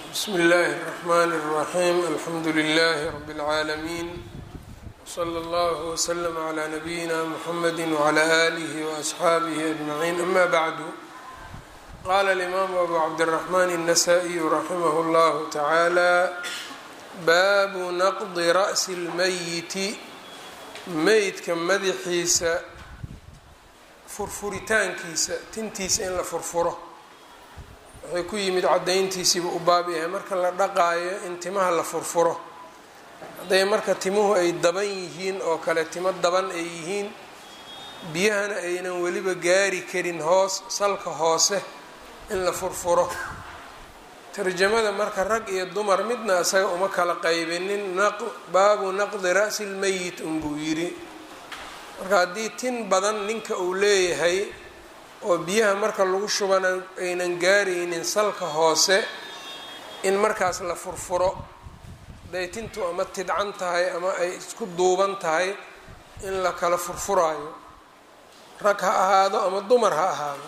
bsmi اllahi الرحmn الرaxيm alxamdu لlh rb العaalمين wslى اllه وslm عlى nabiyina mxamedi وعlى آlih وأصxaabih أجmaعin ama bعdu qala الإmam abu cabdالرaحman النasائي raximah اllah taعalى baabu naqdi raأsi اlmeyiti meydka madaxiisa furfuritaankiisa tintiisa in la furfuro waxay ku yimid caddayntiisiiba u baab yahay marka la dhaqaayo in timaha la furfuro hadday marka timuhu ay daban yihiin oo kale timo daban ay yihiin biyahana aynan weliba gaari karin hoos salka hoose in la furfuro tarjamada marka rag iyo dumar midna isaga uma kala qaybinin baabu naqdi ra'si lmeyit unbuu yidhi marka haddii tin badan ninka uu leeyahay oo biyaha marka lagu shubana aynan gaaraynin salka hoose in markaas la furfuro hadday tintu ama tidcan tahay ama ay isku duuban tahay in la kala furfuraayo rag ha ahaado ama dumar ha ahaado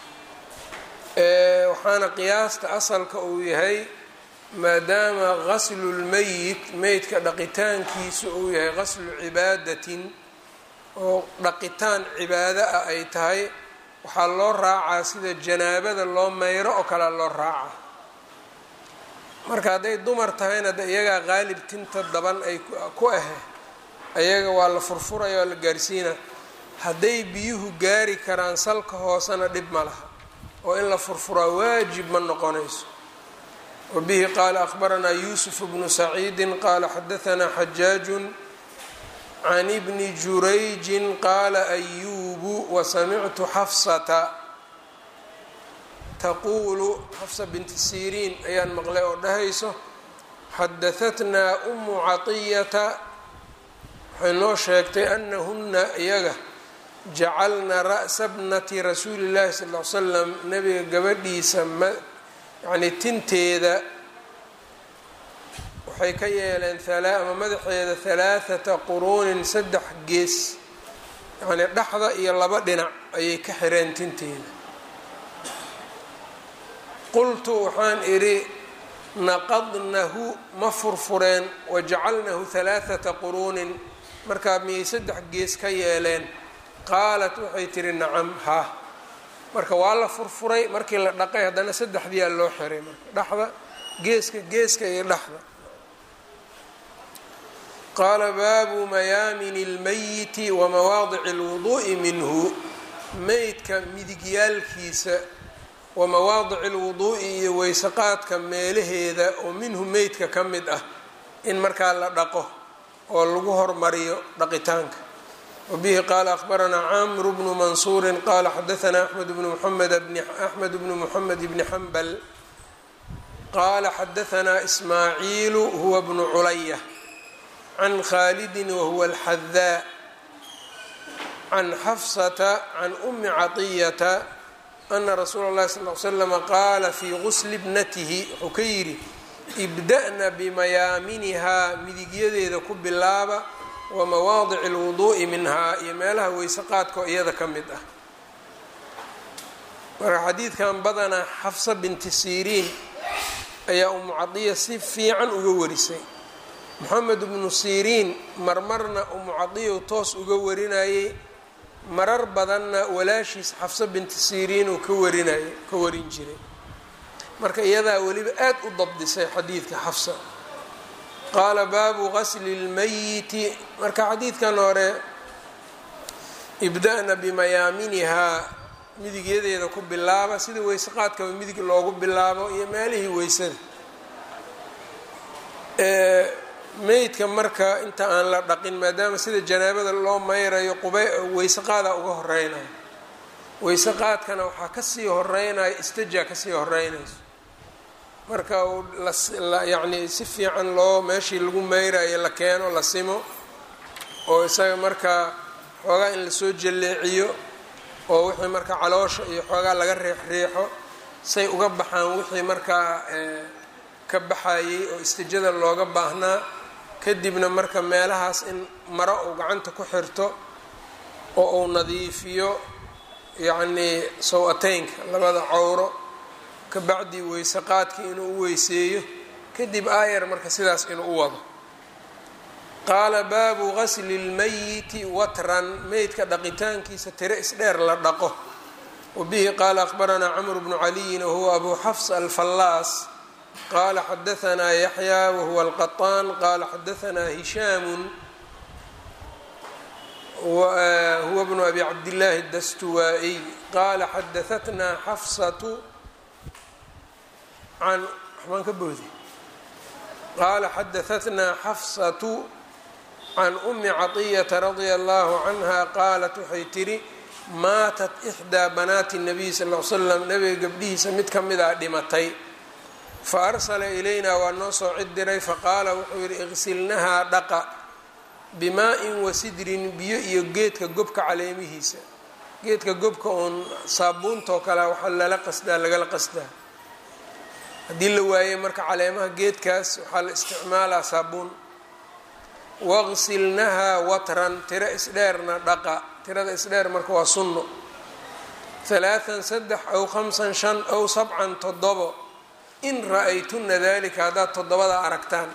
waxaana qiyaasta asalka uu yahay maadaama qaslu lmeyit meydka dhaqitaankiisu uu yahay qaslu cibaadatin oo dhaqitaan cibaado ah ay tahay waxaa loo raacaa sida janaabada loo mayro oo kalea loo raacaa marka hadday dumar tahayna de iyagaa qaalib tinta daban ay ku ahe ayaga waa la furfuraya waa la gaarsiina hadday biyuhu gaari karaan salka hoosena dhib ma laha oo in la furfuraa waajib ma noqonayso wa bihi qaala akhbaranaa yuusuf bnu saciidin qaala xadahanaa xajaajun can ibni jurayjin qaala ayuubu wasamictu xafsata taquulu xafsa binti siriin ayaan maqlay oo dhahayso xadahatnaa umu caطiyata waxay noo sheegtay anahuna iyaga jacalna ra'sa bnati rasuuli llahi sal l slam nabiga gabadhiisa yani tinteeda waxay ka yeeleen ama madaxeeda halaathata quruunin saddex gees yacnii dhexda iyo laba dhinac ayay ka xireen tinteeda qultu waxaan idhi naqadnahu ma furfureen wajacalnahu halaathata quruunin markaa miyay saddex gees ka yeeleen qaalat waxay tihi nacam ha marka waa la furfuray markii la dhaqay haddana saddexdiyaa loo xiray marka dhexda geeska geeska iyo dhexda qaala baabu mayaamini اlmeyiti wa mawaadici اlwuduu'i minhu meydka midigyaalkiisa wa mawaadici اlwuduu'i iyo weysaqaadka meelaheeda oo minhu meydka ka mid ah in markaa la dhaqo oo lagu hormariyo dhaqitaanka wabihi qaala akhbaranaa camru bnu mansuuri qaala xadaanaa axmed bnu muxamed axmed bnu muxamed bni xambal qaala xadaanaa ismaaciilu huwa bnu culaya can khaalidin wahuwa alxadaa can xafsata can umi caطiyata ana rasuula اllahi sal l slama qaala fii gusli bnatihi wuxuu ka yidhi ibda'na bimayaaminihaa midigyadeeda ku bilaaba wa mawaadici اlwuduu'i minhaa iyo meelaha weysaqaadka oo iyada ka mid ah marka xadiidkan badanaa xafsa binti siriin ayaa umu cadiya si fiican uga warisay moxamed bnu siriin marmarna umu cadiyow toos uga warinayay marar badanna walaashiis xafsa binti siriin uu ka warinayay ka warin jiray marka iyadaa weliba aad u dabdisay xadiidka xafsa qaala baabu qasli اlmeyiti marka xadiidkan hore ibda'na bimayaaminihaa midigyadeeda ku bilaaba sida weysaqaadkaba midig loogu bilaabo iyo meelihii weysada meydka marka inta aan la dhaqin maadaama sida janaabada loo mayrayo quba weysaqaadaa uga horeynayo weysaqaadkana waxaa kasii horeynayo istijaa kasii horeynayso marka yacni si fiican loo meeshii lagu mayrayo la keeno la simo oo isaga markaa xoogaa in lasoo jalleeciyo oo wixii markaa caloosha iyo xoogaa laga riixriixo say uga baxaan wixii markaa ka baxayay oo istijada looga baahnaa kadibna marka meelahaas in maro uu gacanta ku xirto oo uu nadiifiyo yacnii saw-ateynka labada cowro kabacdi weyse qaadkii inuu u weyseeyo kadib aayar marka sidaas inuu u wado qaala baabu gasli اlmayiti watran meydka dhaqitaankiisa tiro isdheer la dhaqo wabihi qaala akhbaranaa camr bnu caliyin wahuwa abu xafs alfallaas qaala xadaanaa yaxya wahuwa alqaطaan qaala xadaanaa hishaamu huwa bnu abi cabdillaahi dastuwaa-iy qaala xadaatnaa xafsatu can waxbaan ka boodi qaala xadaatnaa xafsatu can umi caطiyata radia allahu canha qaalat waxay tidhi maatat ixdaa banaati nabiy sal l slam nabiga gabdhihiisa mid ka mid a dhimatay fa arsala ilaynaa waa noo soo cid diray faqaala wuxuu yidhi iqsilnahaa dhaqa bimaa-in wasidrin biyo iyo geedka gobka caleemihiisa geedka gobka oon saabuuntoo kale waxaa lala qasdaa lagala qasdaa haddii la waaye marka caleemaha geedkaas waxaa la isticmaalaa saabuun waqsilnahaa watran tiro isdheerna dhaqa tirada isdheer marka waa sunno halaatan saddex aw khamsan shan aw sabcan toddobo in ra-aytuna dalika haddaad toddobada aragtaan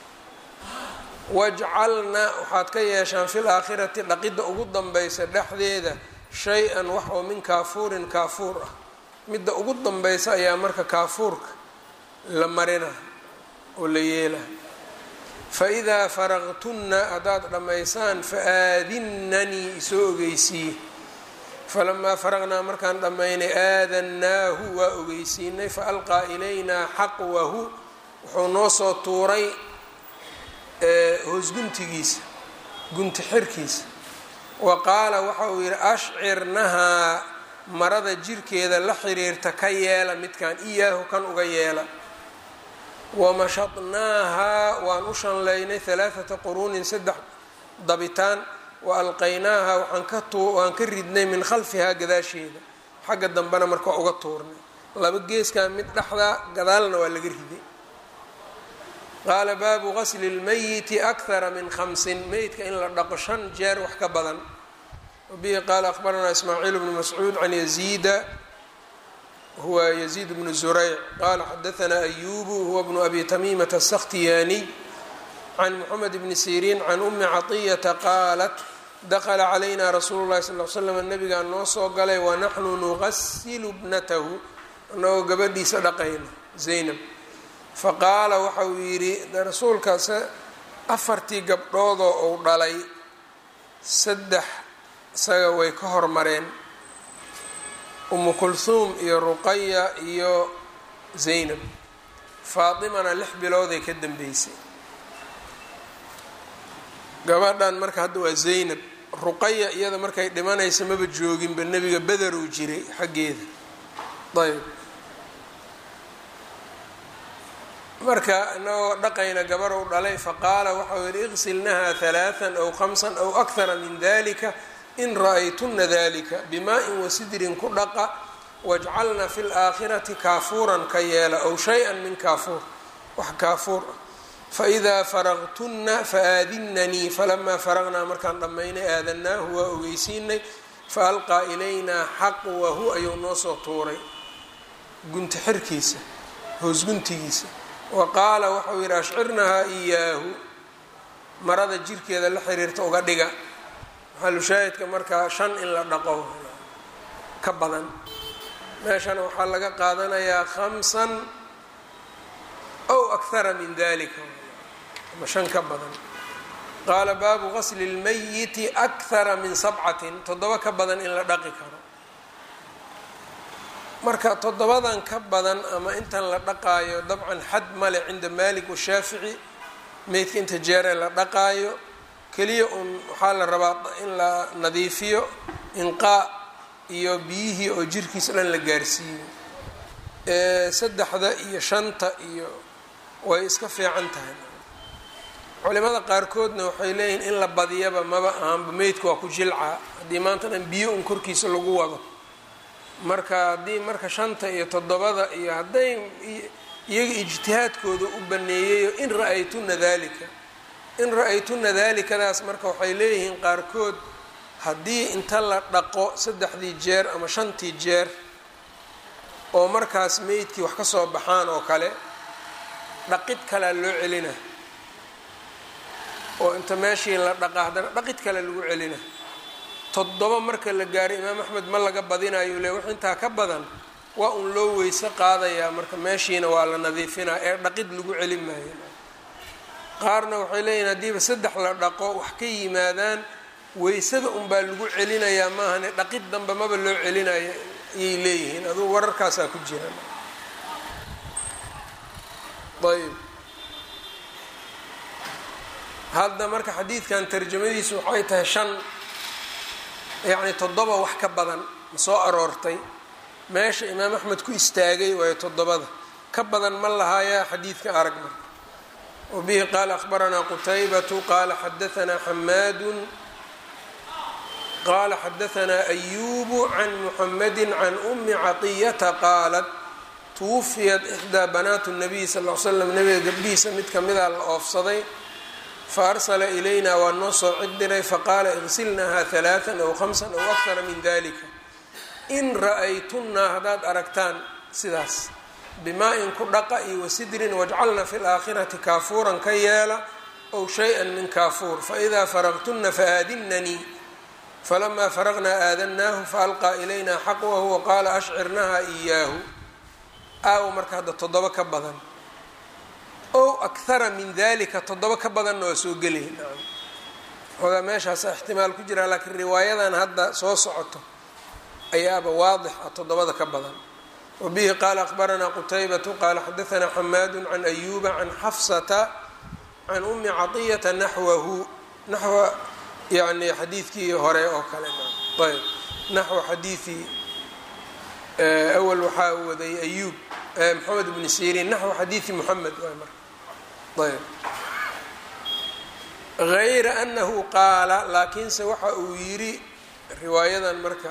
wajcalna waxaad ka yeeshaan fil aakhirati dhaqidda ugu danbaysa dhexdeeda shay-an wax oo min kaafuurin kaafuur ah midda ugu danbaysa ayaa marka kaafuurka la marina oo la yeela fa idaa faraqtunna haddaad dhammaysaan fa aadinnanii isoo ogeysiiye falamaa faraqnaa markaan dhammaynay aadannaahu waa ogeysiinay fa alqaa ilaynaa xaqwahu wuxuu noo soo tuuray hoosguntigiisa gunti xirkiisa wa qaala waxa uu yidhi ashcirnahaa marada jirkeeda la xiriirta ka yeela midkan iyaahu kan uga yeela wamashadnaahaa waan u shanlaynay halaathata quruunin saddex dabitaan wa alqaynaaha waxaan ka waan ka ridnay min khalfihaa gadaasheeda xagga dambena marka uga tuurnay laba geeskaa mid dhexdaa gadaalna waa laga riday qaala baabu gasli اlmayiti akthara min khamsin meydka in la dhaqo shan jeer wax ka badan wabihi qaala akhbaranaa ismaaciil bnu mascuud can yaziida huwa yaziid bnu zurayc qaala xadaanaa ayubu huwa bnu abi tamiimata asakhtiyaaniy can moxamed bni siriin can umi caطiyata qaalat dakla calayna rasuulu llahi sal l slam nabigaa noo soo galay wanaxnu nugasilu bnatahu anagoo gabadhiisa dhaqayno zaynab faqaala waxa uu yidhi rasuulkaas afartii gabdhoodoo uu dhalay saddex isaga way ka hormareen umu kulhuum iyo ruqaya iyo zaynab faatimana lix bilooday ka dambeysay gabadhan marka hadda waa zaynab ruqaya iyada markay dhimanaysa maba jooginba nebiga bederuu jiray xaggeeda ayb marka inagoo dhaqayna gabarow dhalay faqaala waxau yihi iqsilnaha halaaan aw khamsan aw akhara min dalika in ra-aytuna dalika bimaa-in wasidrin ku dhaqa wajcalna fi laakhirati kaafuuran ka yeela aw shay-an min kaafuur wax kaafuur ah faidaa faraqtunna faaadinanii falamaa faraqnaa markaan dhammaynay aadanaahu waa ogeysiinay faalqaa ilaynaa xaqwahu ayuu noo soo tuuray gunti xirkiisa hoosguntigiisa wa qaala waxau yidhi ashcirnahaa iyaahu marada jirkeeda la xiriirta uga dhiga maxalushaahidka markaa shan in la dhaqo ka badan meeshana waxaa laga qaadanayaa khamsan ow akhara min dalika ama shan ka badan qaala baabu gasli اlmayiti akhara min sabcatin toddoba ka badan in la dhaqi karo marka toddobadan ka badan ama intan la dhaqaayo dabcan xad male cinda malik washaafici meydka inta jeeree la dhaqaayo keliya un waxaa la rabaa in la nadiifiyo inqaa iyo biyihii oo jirkiisa dhan la gaarsiiyo saddexda iyo shanta iyo way iska fiican tahay culimada qaarkoodna waxay leeyihiin in la badiyaba maba ahanba meydka waa ku jilcaa haddii maanta dhan biyo un korkiisa lagu wado marka haddii marka shanta iyo toddobada iyo hadday iyaga ijtihaadkooda u baneeyayo in ra-aytuna dalika in ra-aytuna dalikadaas marka waxay leeyihiin qaarkood haddii inta la dhaqo saddexdii jeer ama shantii jeer oo markaas meydkii wax ka soo baxaan oo kale dhaqid kalea loo celina oo inta meeshii la dhaqa haddana dhaqid kale lagu celina toddoba marka la gaaray imaam axmed ma laga badinayo le wax intaa ka badan waa un loo weyse qaadayaa marka meeshiina waa la nadiifinaa ee dhaqid lagu celin maayo qaarna waxay leeyihin haddiiba saddex la dhaqo wax ka yimaadaan weysada unbaa lagu celinayaa maahane dhaqid dambe maba loo celinayo ayay leeyihiin adugu wararkaasaa ku jira ayb hadda marka xadiidkan tarjamadiisu waxay tahay shan yacni toddoba wax ka badan ma soo aroortay meesha imaam axmed ku istaagay waayo toddobada ka badan ma lahaayaa xadiidka arag marka wa bihi qaala akhbaranaa qutaybatu qaala xadaanaa xamaadun qaala xadaanaa ayubu can muxamadi can umi caطiyata qaalat tuwufiyat ixdaa banaatu nabiy sal l slam nabiga gabdhihiisa mid kamida la oofsaday faarsala ilayna waa noo soo cid diray faqaala igsilnaha halaaan aw hamsan aw akara min dalika in ra-aytunaa haddaad aragtaan sidaas bimaa-in ku dhaqa iyo wasidrin wajcalna fi laakhirati kaafuuran ka yeela ow shay-an min kaafuur faidaa faraqtuna faaadinanii falamaa faraqnaa aadannaahu faalqaa ilayna xaqwahu waqaala ashcirnaha iyaahu aawo marka hadda toddoba ka badan ow akhara min dalika toddoba ka badanna waa soo gelaya nacam xoogaa meeshaasa ixtimaal ku jira laakiin riwaayadan hadda soo socoto ayaaba waadix ah toddobada ka badan wa bihi qaala akhbaranaa qutaybatu qaala xadaanaa xamaadu can ayuba can xafsata can umi caطiyata naxwahu naxwa yani xadiidkii hore oo kale ayb naxwa xadiidi awal waxaa waday ayub moxamed bni sirin naxwa xadiidi moxamed waay marka ayb hayra anahu qaala laakiinse waxa uu yidhi riwaayadan marka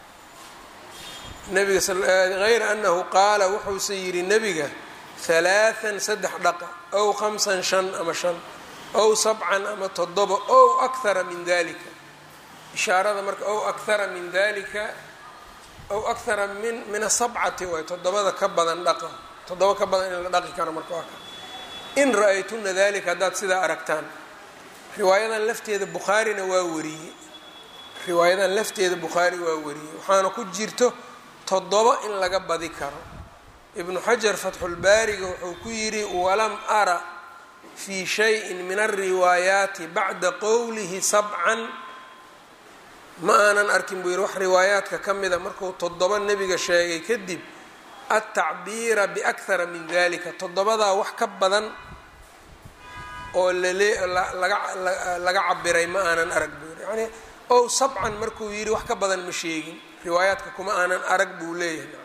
nabiga hayra anahu qaala wuxuuse yidhi nebiga halaathan saddex dhaqa ow khamsan shan ama shan ow sabcan ama toddoba ow akhara min dalika ishaarada marka ow akhara min dalika ow akhara min min asabcati waay toddobada ka badan dhaqa toddoba ka badan in la dhaqi karo marka waa ka in ra-aytuna dalika haddaad sidaa aragtaan riwaayadan lafteeda bukhaarina waa wariyey riwaayadan lafteeda bukhaari waa wariyey waxaana ku jirto toddoba in laga badi karo ibnu xajar fatxulbaariga wuxuu ku yidhi walam ara fii shayin min alriwaayaati bacda qowlihi sabcan ma aanan arkin buu yidhi wax riwaayaadka ka mida markuu toddoba nebiga sheegay kadib altacbiira biakhara min dalika toddobadaa wax ka badan oo lale laga cabiray ma aanan arag buu yidhi yani ow sabcan markuu yidhi wax ka badan ma sheegin riwaayaadka kuma aanan arag buu leeyahay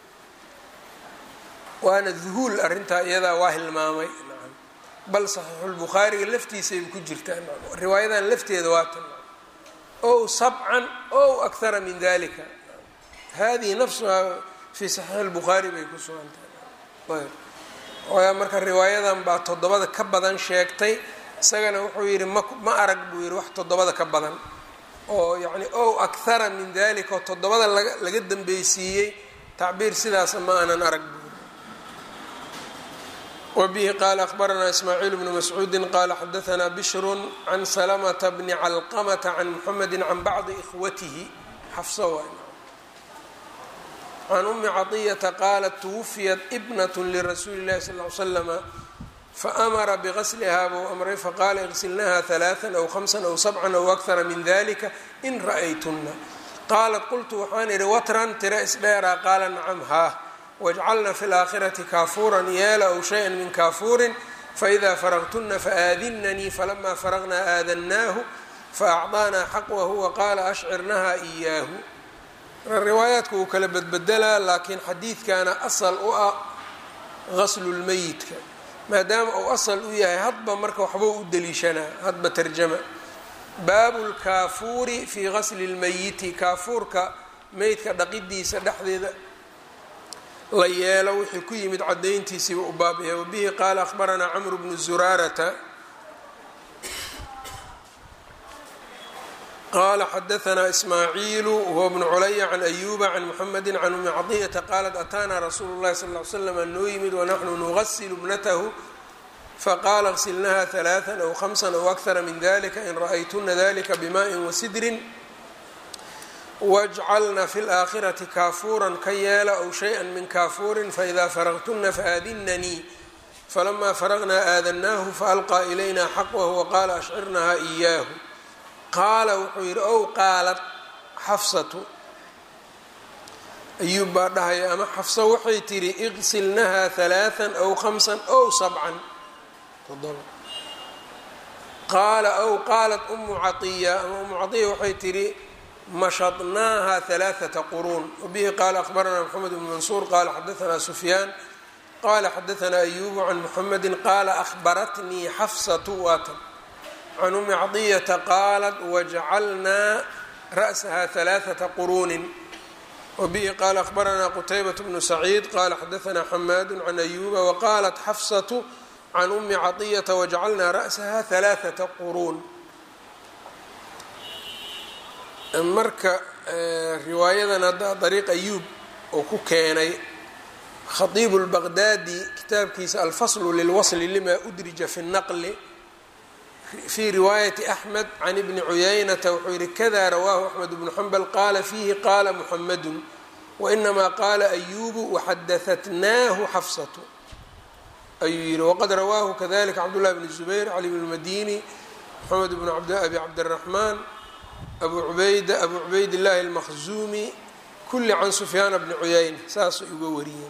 waana duhuul arrintaa iyadaa waa hilmaamay bal saxiixulbukhaariga laftiisayba ku jirtaa riwaayadan lafteeda waa tan ow sabcan ow akhara min dalika hadihi nafsuhaa fii saxiixi lbukhaari bay ku sugan tahay ayb marka riwaayadan baa toddobada ka badan sheegtay isagana wuxuu yidhi ma ma arag buu yidhi wax toddobada ka badan oo yacni ow akhara min dalika oo toddobada laga laga dambeysiiyey tacbiir sidaasa ma aanan arag buu wbihi qaala akhbaranaa ismaaciil bnu mascuudi qaala xadaanaa bishr can salamta bni calqamata can muxamedi can bacdi ikhwatihi xafso waay can umi caطiyata qaalat twufiyat ibnat lirasuuli اllahi sal l slama faamara bigasliha buu amray faqaala igsilnaha ثalaaثa aw hamsa aw sabca aw akara min dalika in ra'aytuna qaalat qultu waxaan idhi watran tira isdheeraa qaala nacam haa wajcalna fi laakhirati kaafuuran yeela ow shay-an min kaafuurin faidaa faraqtuna faaadinanii falamaa faraqnaa aadannaahu faacطaanaa xaqwahu waqaala ashcirnaha iyaahu riwaayaadka wuu kala bedbedelaa laakiin xadiidkana asal u ah gaslulmeyidka maadaama uu asal u yahay hadba marka waxbuu u deliishanaa hadba tarjama baabu lkaafuuri fii gasli lmeyiti kaafuurka meydka dhaqidiisa dhexdeeda la yeelo wixii ku yimid cadayntiisiiba u baabaya wabihi qaala akhbaranaa camru bnu zuraarata qala xadaanaa ismaaciilu huwa bnu culaya can ayuba can muxamedi can umi cadiyata qaalat ataanaa rasuulu llahi sal l slam noo yimid wanaxnu nugasilu bnatahu faqaala qsilnaha ثalaaثa aw hamsa aw akara min dalika in ra'aytuna dalika bimaaءi wasidrin wاjcalna fi اlآakhirati kaafuuran ka yeela aw shayئa min kaafuurin faإida faraqtuna faadinanii falama faraqnaa aadanaahu faalqaa ilayna xaqwahu waqaala ashcirnaha إiyaahu qaala wuxuu yidhi ow qaalat xafsatu ayuub baa dhahaya ama xafso waxay tidhi iqsilnaha ثalaaثa aw hamsa aw sabcan qaala ow qaalat umu caiya ama umu caiya waxay tidhi mashadnaaha ثalaaثaةa quruun wabihi qaala akhbaranaa mxamed bn mansuur qaala xadaanaa sufyaan qala xadaanaa ayubu can muxamedi qaala ahbaratnii xafsatu waatan can umi cadiyata qaalat wajcalnaa ra'saha ثalaaثaةa quruunin wabihi qaala akhbaranaa qutaybaة bnu saciid qala xadaanaa xamaadu can ayuba waqaalat xafsatu can umi caطiyata wajcalnaa ra'saha ثalaaثaةa quruun marka riwaayadan hadda dariiq ayuub oo ku keenay khatiibu اlbaqdaadi kitaabkiisa alfaslu lilwasli lima udrija fi الnaqli fii riwaayati axmed can ibni cuyaynata wuxuu yihi kada rawaahu axmed bnu xambal qaala fiihi qaala muxamadu wainamaa qaala ayubu waxadahatnaahu xafsatu ayuu yihi waqad rawaahu kadalika cabdullahi bn zubayr cali bn madini moxamed bn abi cabdiraxmaan abu ubayda abu cubaydillaahi almakhzuumi kulli can sufyaana bni cuyayna saasay uga wariyeen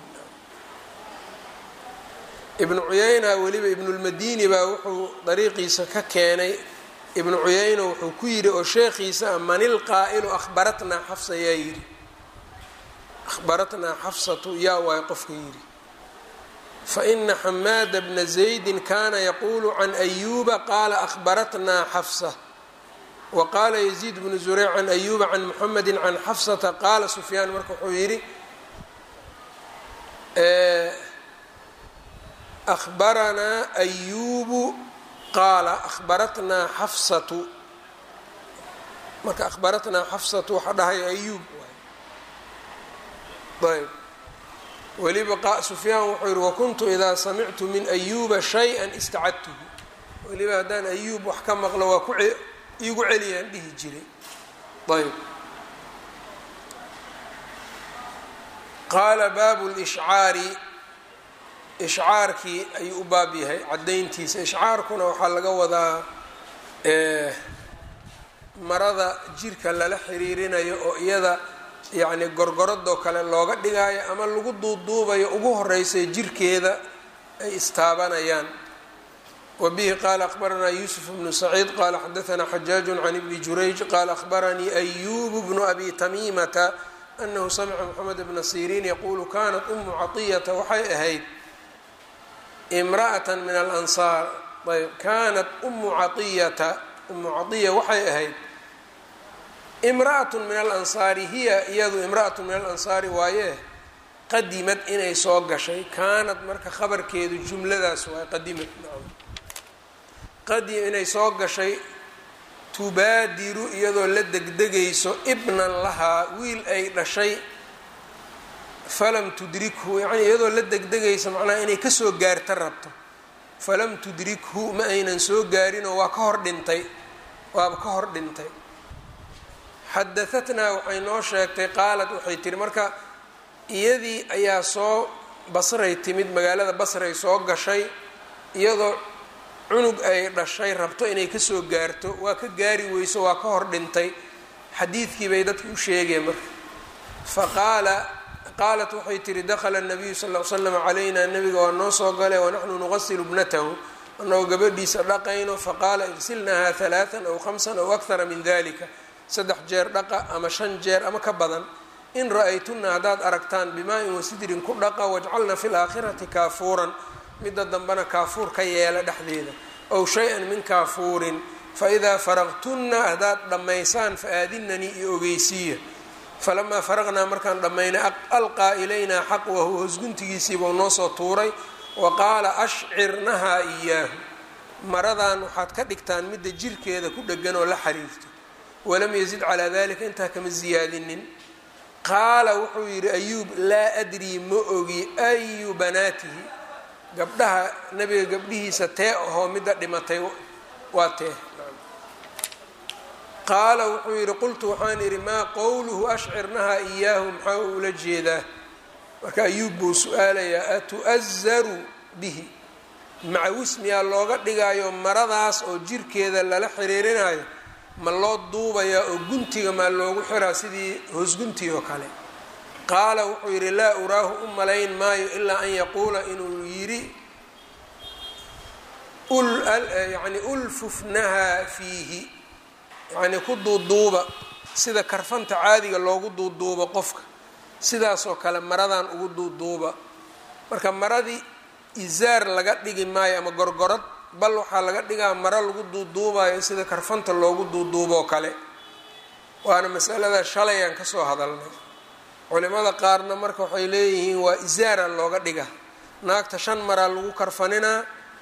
ibnu cuyayna weliba ibnulmadini baa wuxuu dariiqiisa ka keenay ibnu cuyayna wuxuu ku yidhi oo sheekhiisa manil qaa'ilu ahbaratnaa xafsa yaa yidhi ahbaratnaa xafsatu yaa waay qofka yidhi faina xamaada bna zaydin kana yaquulu can ayuba qaala ahbaratnaa xafsa waqaala yaziid bnu zureyc can ayuba can muxamedi can xafsata qaala sufyaan marka wuxuu yidhi ahbaranaa ayubu qaala ahbaratnaa xafsatu marka ahbaratnaa xafsatu waxaa dhahaya ayuub ayb weliba sufyaan wuxuu yihi wakuntu idaa samictu min ayuba shaya istacadtuhu weliba haddaan ayuub wax ka maqlo waa ku iigu celiyaan dhihi jiray ayb qaala baabu lishcaari ishcaarkii ayuu u baab yahay caddayntiisa ishcaarkuna waxaa laga wadaa marada jirka lala xiriirinayo oo iyada yacni gorgoradoo kale looga dhigaayo ama lagu duuduubayo ugu horeysay jirkeeda ay istaabanayaan wbihi qaala akhbaranaa yuusuf bnu saciid qaala xadaanaa xajaaju can ibni jurayj qaala akhbaranii ayubu bnu abi tamiimata anahu samca moxamed bna siriin yaquulu kanat umu caطiyata waxay ahayd imra'ata min alansaar ayb kanat umu caiyata umu caiya waxay ahayd imra'at min alansaari hiya iyadu imra'atu min alansaari waaye qadimad inay soo gashay kaanad marka khabarkeedu jumladaas waay qadimad qadi inay soo gashay tubaadiru iyadoo la degdegayso ibnan lahaa wiil ay dhashay falam tudrikhu yacni iyadoo la degdegayso macnaha inay kasoo gaarta rabto falam tudrikhu ma aynan soo gaarinoo waa ka hor dhintay waaba ka hor dhintay xadahatnaa waxay noo sheegtay qaalat waxay tihi marka iyadii ayaa soo basray timid magaalada basray soo gashay iyadoo cunug ay dhashay rabto inay kasoo gaarto waa ka gaari weyso waa ka hor dhintay xadiidkii bay dadki u sheegeen marka faqaala qaalat waxay tihi dakhala nabiyu sal l slam calayna nabiga waa noo soo galay wanaxnu nuqasilu bnatahu anagoo gabadhiisa dhaqayno faqaala igsilnaha halaaan aw hamsan aw akthara min dalika saddex jeer dhaqa ama shan jeer ama ka badan in ra-aytuna haddaad aragtaan bimaa-in wasidrin ku dhaqa wajcalna fi laakhirati kaafuuran midda dambena kaafuur ka yeela dhexdeeda ow shay-an min kaafuurin faidaa faraqtunna haddaad dhammaysaan fa-aadinanii iyo ogeysiiya falamaa faraqnaa markaan dhammaynay alqaa ilaynaa xaqwahu hosguntigiisiibuu noo soo tuuray wa qaala ashcirnahaa iyaahu maradan waxaad ka dhigtaan midda jirkeeda ku dhegan oo la xiriirto walam yazid calaa dalika intaa kama ziyaadinin qaala wuxuu yidhi ayuub laa adrii ma ogi ayu banaatihi gabdhaha nebiga gabdhihiisa tee ahoo midda dhimatay waa tee qaala wuxuu yidhi qultu waxaan idhi maa qowluhu ashcirnaha iyaahu maxaa ula jeedaa marka ayuub buu su-aalayaa atu'azaru bihi macawis miyaa looga dhigaayo maradaas oo jirkeeda lala xiriirinayo ma loo duubayaa oo guntiga maa loogu xiraa sidii hoosgunti oo kale qaala wuxuu yidhi laa uraahu u malayn maayo ilaa an yaquula inuu yidhi yani ulfufnaha fiihi yacnii ku duuduuba sida karfanta caadiga loogu duuduubo qofka sidaasoo kale maradan ugu duuduuba marka maradii izaar laga dhigi maayo ama gorgorad bal waxaa laga dhigaa maro lagu duuduubayo sida karfanta loogu duuduuboo kale waana masalada shalay aan kasoo hadalnay culimada qaarna marka waxay leeyihiin waa izaara looga dhiga naagta shan maraa lagu karfaninaa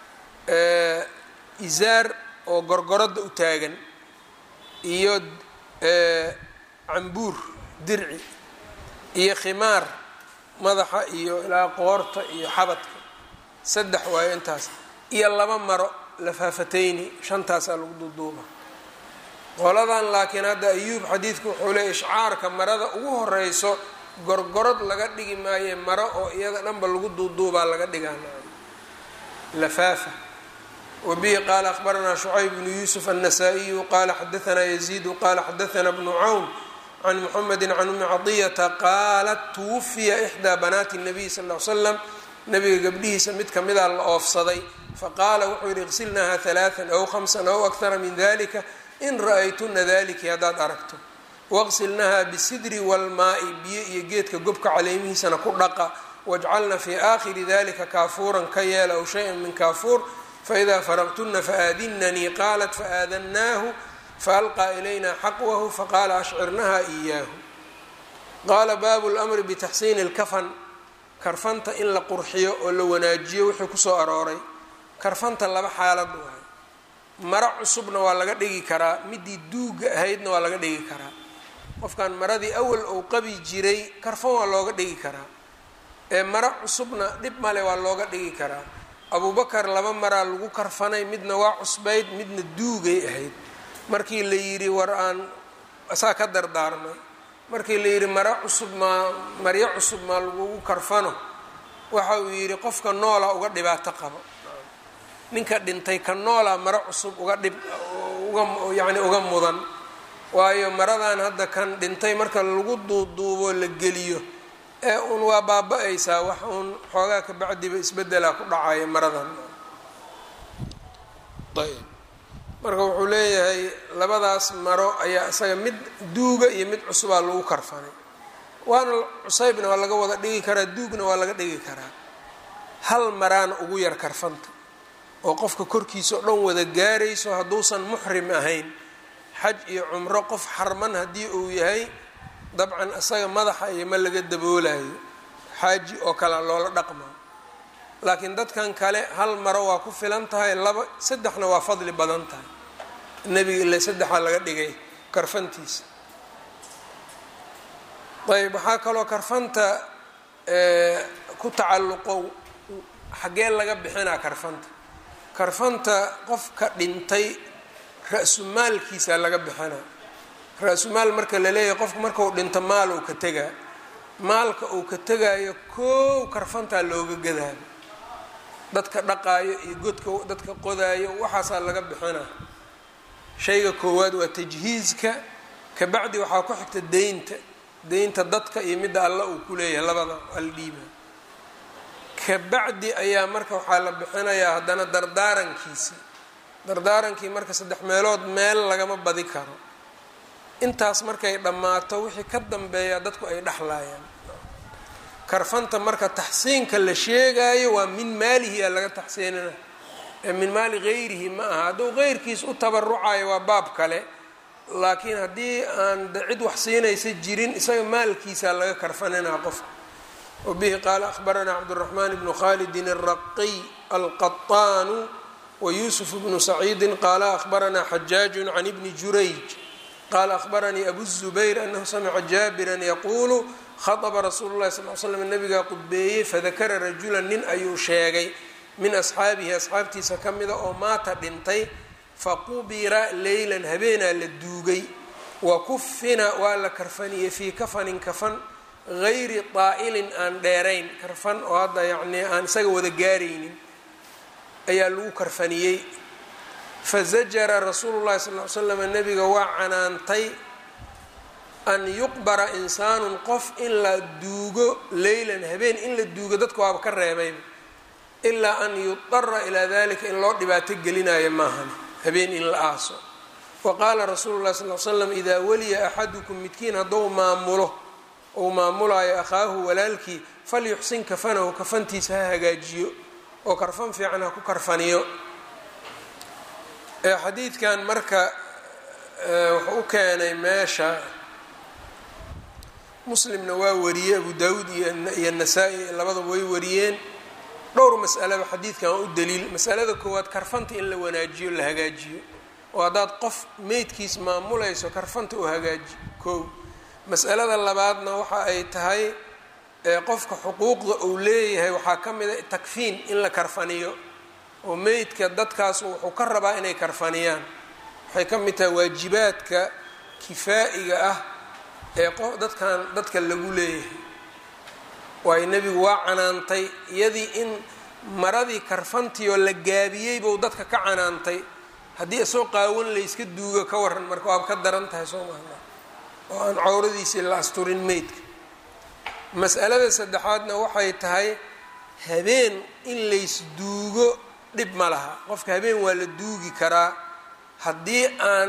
izaar oo gorgoradda u taagan iyo cambuur dirci iyo khimaar madaxa iyo ilaa qoorta iyo xabadka saddex waayo intaas iyo laba maro lafaafatayni shantaasaa lagu duuduuba qoladan laakiin hadda ayuub xadiidku wuxuu leeyay ishcaarka marada ugu horeyso gorgorod laga dhigi maaye maro oo iyada dhanba lagu duuduubaa laga dhigaa lafaafa wabihi qaala akhbaranaa shucayb bnu yuusuf annasaa'iyu qaala xadaanaa yaziidu qaala xadaanaa bnu cawn can muxamedi can umi cadiyata qaalat tuwafiya ixdaa banaati nabiy sal l slam nabiga gabdhihiisa mid kamida la oofsaday faqaala wuxuu yihi iqsilnaha halaaan aw hamsan aw akhara min dalika in ra-aytuna daliki haddaad aragto waqsilnaha bisidri walmaai biyo iyo geedka gobka caleemihiisana ku dhaqa wajcalna fii aakhiri dalika kaafuuran ka yeela aw shay-an min kaafuur faidaa faraqtuna faadinanii qaalat faaadanaahu faalqaa ilayna xaqwahu faqaala ashcirnaha iyaahu qaala baabu lmri bitaxsiini اlkafan karfanta in la qurxiyo oo la wanaajiyo wixii kusoo arooray karfanta laba xaalad waay maro cusubna waa laga dhigi karaa midii duuga ahaydna waa laga dhigi karaa qofkan maradii awal ou qabi jiray karfan waa looga dhigi karaa ee maro cusubna dhib male waa looga dhigi karaa abubakar laba maraa lagu karfanay midna waa cusbayd midna duugay ahayd markii la yidhi war aan saa ka dardaarmay markii la yidhi maro cusub maa maryo cusub maa lagugu karfano waxa uu yidhi qofka noola uga dhibaato qabo ninka dhintay ka noola maro cusub uga dhib uga yacni uga mudan waayo maradan hadda kan dhintay marka lagu duuduubo la geliyo ee uun waa baaba-aysaa wax uun xoogaa ka bacdiba isbedelaa ku dhacaya maradan ayb marka wuxuu leeyahay labadaas maro ayaa isaga mid duuga iyo mid cusubaa lagu karfanay waana cusaybna waa laga wada dhigi karaa duugna waa laga dhigi karaa hal maraana ugu yar karfanta oo qofka korkiisa oo dhan wada gaarayso hadduusan muxrim ahayn xaj iyo cumro qof xarman haddii uu yahay dabcan isaga madaxa iyo ma laga daboolayo xaaji oo kale loola dhaqma laakiin dadkan kale hal maro waa ku filan tahay laba saddexna waa fadli badan tahay nebiga ila saddexaa laga dhigay karfantiisa ayb waxaa kaloo karfanta ku tacalluqo xaggee laga bixinaa karfanta karfanta qofka dhintay ra-sumaalkiisa laga bixinaa ra-sumaal marka la leeyahay qofka markau dhinto maal uu ka tegaa maalka uu ka tegaayo koow karfantaa looga gadaayo dadka dhaqaayo iyo godka dadka qodaayo waxaasaa laga bixinaa shayga koowaad waa tajhiizka kabacdi waxaa ku xigta deynta deynta dadka iyo midda alla uu ku leeyahay labada aldhiiba kabacdi ayaa marka waxaa la bixinayaa haddana dardaarankiisii dardaarankii marka saddex meelood meel lagama badi karo intaas markay dhammaato wixii ka dambeeya dadku ay dhexlaayaan karfanta marka taxsiinka la sheegaayo waa min maalihi aa laga taxsiinina ee min maali gayrihi ma aha hadduu qeyrkiis u tabarucayo waa baab kale laakiin haddii aan cid wax siinaysa jirin isaga maalkiisaa laga karfaninaa qofka wabihi qaala ahbaranaa cabduraxmaan bnu khalidin الraqiy alqaطaanu wayusuf bnu saciidi qaala ahbaranaa xajaaju can ibni jurayj qaala akhbaranii abu الzubayr anahu samica jaabiran yaquulu khaطba rasuulu lahi sal l slam nabigaa qudbeeyey fadakara rajulan nin ayuu sheegay min asxaabihi asxaabtiisa ka mida oo maata dhintay faqubira leylan habeenaa la duugay wa kufina waa la karfaniyey fii kafanin kafan gayri daa'ilin aan dheerayn karfan oo hadda yacnii aan isaga wada gaaraynin ayaa lagu karfaniyey fazajara rasuulu llahi sal ly slam nabiga waa canaantay an yuqbara insaanun qof in la duugo leylan habeen in la duugo dadka waaba ka reebayba ilaa an yudara ilaa dalika in loo dhibaato gelinayo maahan habeen in la aaso wa qaala rasuulu llahi sal l slam idaa waliya axadukum midkiin hadduu maamulo uu maamulaayo akhaahu walaalkii falyuxsin kafanahu kafantiisa ha hagaajiyo oo karfan fiican ha ku karfaniyo xadiidkan marka wuxuu u keenay meesha muslimna waa wariyey abu daawuud iyo nasaa-i labadaba way wariyeen dhowr mas'alaba xadiidkan waa u daliil masalada koowaad karfanta in la wanaajiyo la hagaajiyo oo haddaad qof meydkiis maamulayso karfanta u hagaaji kow mas'alada labaadna waxa ay tahay qofka xuquuqda uu leeyahay waxaa ka mid a takfiin in la karfaniyo oo meydka dadkaas wuxuu ka rabaa inay karfaniyaan waxay ka mid tahay waajibaadka kifaa'iga ah ee qof dadkan dadka lagu leeyahay waayo nebigu waa canaantay iyadii in maradii karfantiioo la gaabiyey buu dadka ka canaantay haddii isoo qaawan layska duugo ka waran marka waaba ka daran tahay soo maha oo aan cawradiisii la asturin meydka mas'alada saddexaadna waxay tahay habeen in laysduugo dhib ma laha qofka habeen waa la duugi karaa haddii aan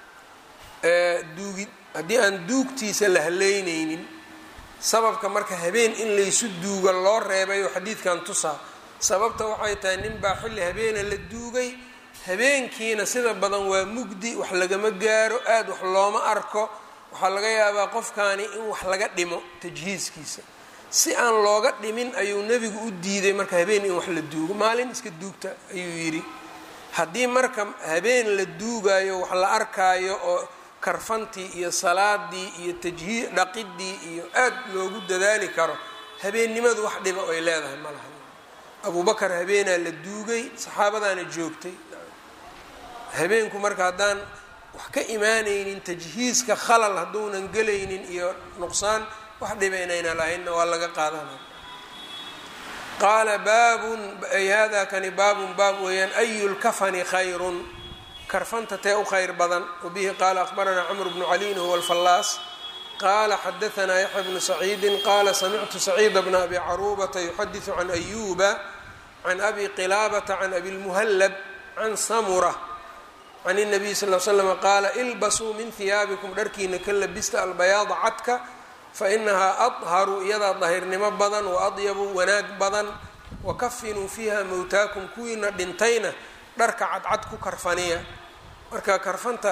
duugi haddii aan duugtiisa la haleyneynin sababka marka habeen in laysu duugo loo reebayo xadiidkan tusaa sababta waxay tahay nin baa xilli habeena la duugay habeenkiina sida badan waa mugdi wax lagama gaaro aada wax looma arko waxaa laga yaabaa qofkaani in wax laga dhimo tajhiiskiisa si aan looga dhimin ayuu nebigu u diiday marka habeen in wax la duugo maalin iska duugta ayuu yidhi haddii marka habeen la duugayo wax la arkaayo oo karfantii iyo salaadii iyo tajhii dhaqidii iyo aad loogu dadaali karo habeennimadu wax dhiba ay leedahay ma laha abubakar habeenaa la duugay saxaabadaana joogtay habeenku marka haddaan wax ka imaanaynin tajhiiska khalal hadduunan gelaynin iyo nuqsaan wax dhiba inayna lahaynna waa laga qaadanaya qaala baabun ay hada kani baabun baab weeyaan ayu lkafani khayrun karfanta tee u khayr badan wabihi qaala akhbaranaa cmr bnu caliin huwa alfallaas qaala xadaanaa yaxya bnu saciidin qaala samictu saciida bna abi caruubata yuxadiثu can ayuba can abi qilaabata can abi lmuhallab can samura can الnabiy sal l slm qaala ilbasuu min hiyaabikum dharkiina ka labista albayaada cadka fainahaa adharu iyadaa dahirnimo badan waadyabu wanaag badan wakafinuu fiiha mowtaakum kuwiina dhintayna dharka cadcad ku karfaniya marka karfanta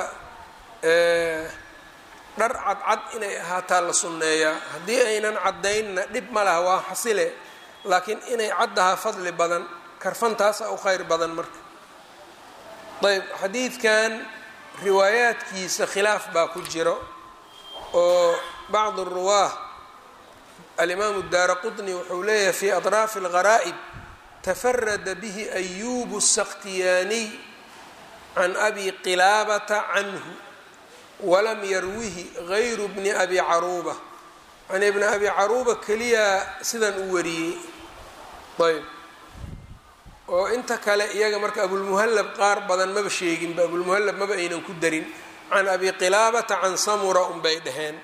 dhar cadcad inay ahaataa la sunneeyaa haddii aynan caddaynna dhib ma laha waa xasile laakiin inay caddahaa fadli badan karfantaasa u khayr badan marka ayb xadiidkan riwaayaadkiisa khilaaf baa ku jiro oo bacd ruwaah alimaamu daara qutni wuxuu leeyahay fi atraafi algharaa'ib tafarada bihi ayubu الsakhtiyaaniy can abi qilaabata canhu walam yarwihi gayru bni abi caruuba yani bni abi caruuba keliya sidan u wariyey ayb oo inta kale iyaga marka abulmuhallab qaar badan maba sheeginba abulmuhallab maba aynan ku darin can abi qilaabata can samura unbay dhaheen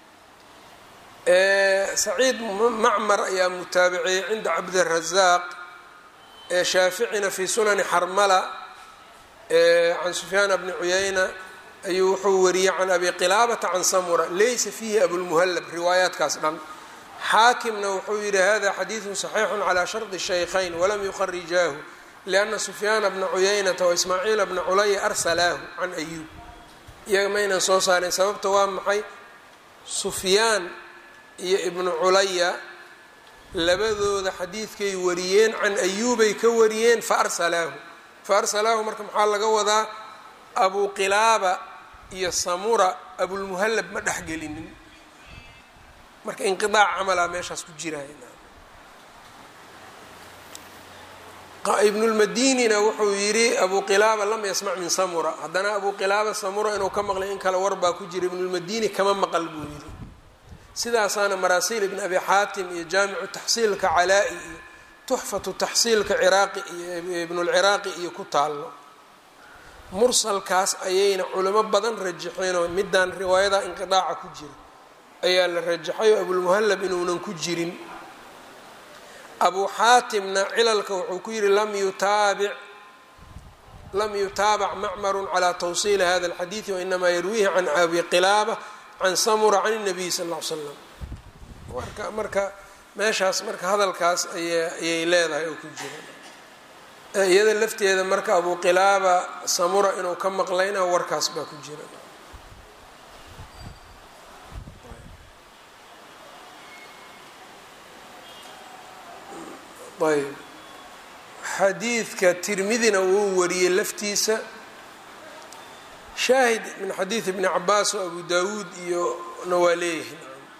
saciid macmar ayaa mutaabiciyey cinda cabdirazaaq shaaficina fi sunani xarmala can sufyaan bni cuyayna ayuu wuxuu wariyey can abi qilaabata can samura laysa fiihi abulmuhallab riwaayaadkaas dhan xaakimna wuxuu yihi hada xadiidu صaxiixu calى shardi shaykhayn walam yuqarijaahu lianna sufyaana bna cuyaynata waismaaciila bna culaya arsalaahu can ayuub iyaga maynan soo saareen sababta waa maxay sufyaan iyo ibnu culaya labadooda xadiidkay wariyeen can ayuubay ka wariyeen faarsalaahu faarsalaahu marka maxaa laga wadaa abu qilaaba iyo samura abulmuhallab ma dhexgelinin marka inqiaac camalaa meeshaas ku jiraya ibnulmadinina wuxuu yidhi abu qilaaba lam yasmac min samura haddana abu qilaaba samura inuu ka maqlay in kale war baa ku jira ibnulmadini kama maqal buu yidhi sidaasaana maraasiil ibn abi xaatim iyo jaamicu taxsiilka calaa-i iyo tuxfatu taxsiilka ciraaqi iyo ibnulciraaqi iyo ku taallo mursalkaas ayayna culimo badan rajaxeenoo midaan riwaayada inqidaaca ku jira ayaa la rajaxay oo abulmuhallab inuunan ku jirin abu xaatimna cilalka wuxuu ku yihi lam yutaabic lam yutaabac macmaru calaa tawsiili hada alxadiidi wainamaa yarwiihi can abi qilaaba can samura can الnabiy sal ll ly slam marka marka meeshaas marka hadalkaas aya ayay leedahay oo ku jira iyada lafteeda marka abu qilaaba samura inuu ka maqlayna warkaas baa ku jira ayb xadiidka tirmidina wuu wariyey laftiisa shaahid min xadiid ibni cabaas oo abu dawuud iyo na waa leeyihin